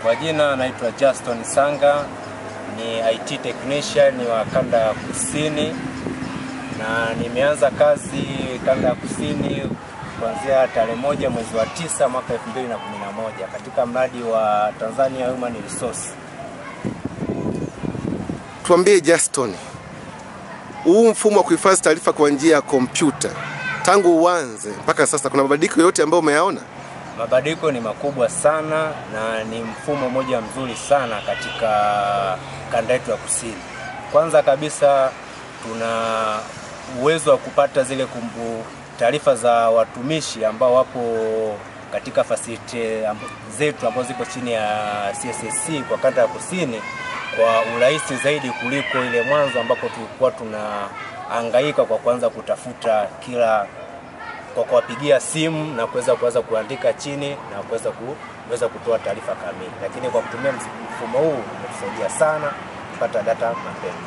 Kwa jina naitwa Justin Sanga, ni IT technician wa kanda ya kusini, na nimeanza kazi kanda ya kusini kuanzia tarehe moja mwezi wa tisa mwaka 2011 katika mradi wa Tanzania Human Resource. Tuambie Justin, huu mfumo wa kuhifadhi taarifa kwa njia ya kompyuta tangu uanze mpaka sasa, kuna mabadiliko yote ambayo umeyaona? Mabadiliko ni makubwa sana na ni mfumo mmoja mzuri sana katika kanda yetu ya kusini. Kwanza kabisa tuna uwezo wa kupata zile kumbu taarifa za watumishi ambao wapo katika facility zetu ambazo ziko chini ya CSSC kwa kanda ya kusini kwa urahisi zaidi kuliko ile mwanzo ambapo tulikuwa tunahangaika kwa kuanza kutafuta kila kwa kuwapigia simu na kuweza kuweza kuandika chini na kuweza kuweza kutoa taarifa kamili, lakini kwa kutumia mfumo huu umetusaidia sana kupata data mapema.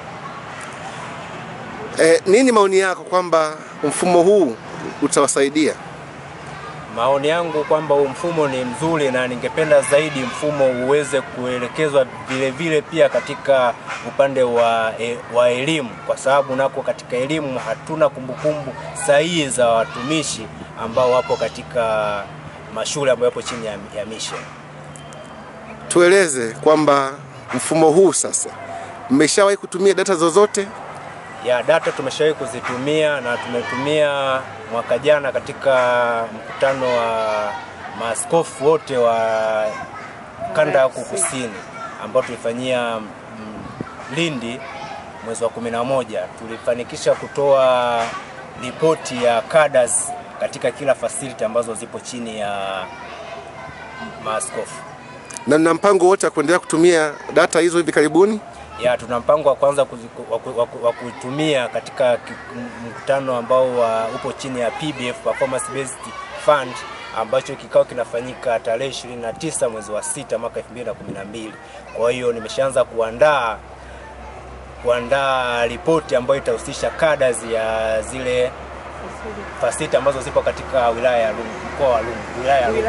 E, nini maoni yako kwamba mfumo huu utawasaidia? Maoni yangu kwamba huu mfumo ni mzuri na ningependa zaidi mfumo uweze kuelekezwa vile vile pia katika upande wa, e, wa elimu, kwa sababu nako katika elimu hatuna kumbukumbu sahihi za watumishi ambao wapo katika mashule ambayo yapo chini ya, ya mission. Tueleze kwamba mfumo huu sasa mmeshawahi kutumia data zozote? ya data tumeshawahi kuzitumia na tumetumia mwaka jana katika mkutano wa maaskofu wote wa kanda huku kusini ambao tulifanyia mm, Lindi mwezi wa kumi na moja. Tulifanikisha kutoa ripoti ya cadres katika kila facility ambazo zipo chini ya maaskofu. Na mna mpango wote wa kuendelea kutumia data hizo hivi karibuni? ya tuna mpango wa kwanza kuzi- wa ku- wa ku- wa kuitumia katika ki- m- mkutano ambao wa, upo chini ya PBF Performance Based Fund ambacho kikao kinafanyika tarehe 29 mwezi wa sita mwaka 2012. Kwa hiyo nimeshaanza kuandaa kuandaa ripoti ambayo itahusisha cadres ya zile fasiti ambazo zipo katika wilaya ya Lungu, mkoa wa Lungu, wilaya ya Lungu.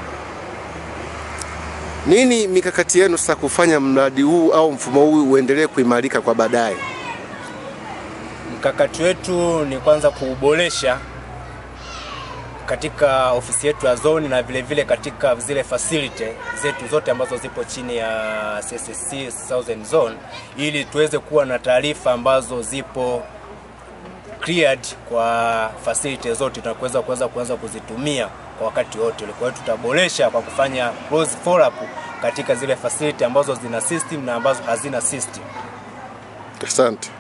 Nini mikakati yenu sasa kufanya mradi huu au mfumo huu uendelee kuimarika kwa baadaye? Mkakati wetu ni kwanza kuuboresha katika ofisi yetu ya zone na vile vile katika zile facility zetu zote ambazo zipo chini ya CSSC Southern Zone ili tuweze kuwa na taarifa ambazo zipo cleared kwa facility zote na kuweza kuweza kuanza kuzitumia kwa wakati wote. Kwa hiyo tutaboresha kwa kufanya close follow up katika zile facility ambazo zina system na ambazo hazina system. Asante.